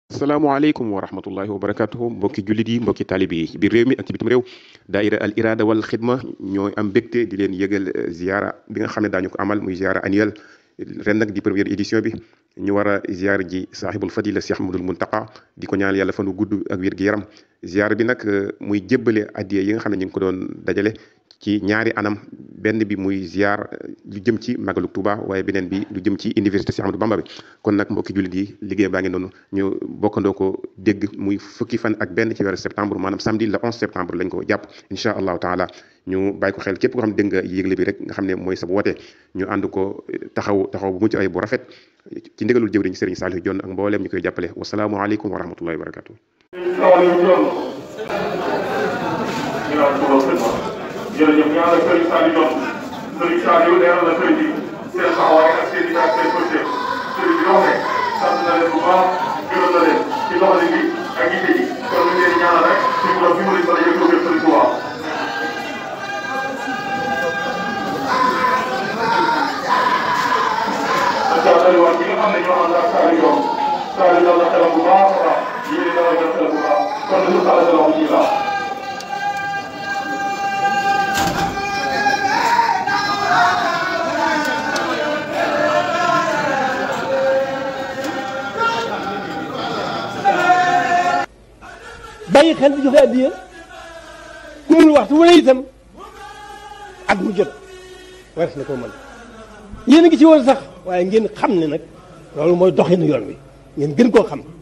salaamaaleykum wa rahmatullahi wa barakatuhu mbokki jullit yi mbokki taalib yi ci biir réew mi ak ci bitim réew daaira al irada wal xidma ñooy am mbégte di leen yëgal ziara bi nga xam ne daañu ko amal muy ziara annuel ren nag di première édition bi ñu war a ziar ji saaxibul fadila Cheikh Ahmadul Muntaqa di ko ñaanal yàlla fanu gudd ak wér gi yaram ziar bi nag muy jébbale addiya yi nga xam ne ñu ngi ko doon dajale ci ñaari anam benn bi muy ziar lu jëm ci magalu Touba waaye beneen bi lu jëm ci université Cheikh Ahmadou Bamba bi kon nag mbokki jullit yi liggéey baa ngi noonu ñu bokkandoo ko dégg muy fukki fan ak benn ci weeru septembre maanaam samedi le 11 septembre lañ ko jàpp incha allahu taala ñu bàyyi ko xel képp koo xam ne dégg nga yégle bi rek nga xam ne mooy sa woote ñu ànd ko taxaw taxaw bu mucc ay bu rafet ci ndigalul jëwriñ Serigne Saliou Dione ak mbooleem ñu koy jàppale wasalaamualeykum wa rahmatullahi wa barakatu jërëjëf ñu ànd ak Serigne Saliou Dione Serigne Saliou leeral na sëriñ bi seen taxawaay ak seen i ak seen pëstéef sëriñ bi wax ne sant na leen bu baax gërëm na leen ci doxalin bi ak yitte ji kon ñu ngi leen di ñaanal rek suñu borom bi mu leen mën a yëg ko Serigne Touba dafa dalwaat ñi nga xam ne ñoo ànd ak Saliou Dione Saliou dal na xelam bu baax a baax yéen dal na xelam bu baax kon ñu sala sa loxo ci baax bàyyi xel di joxe addiya ku mënul waxtu wu ne itam at mu jot war na koo mën yéen a ngi ci woon sax waaye ngeen xam ne nag loolu mooy doxinu yoon wi ngeen gën koo xam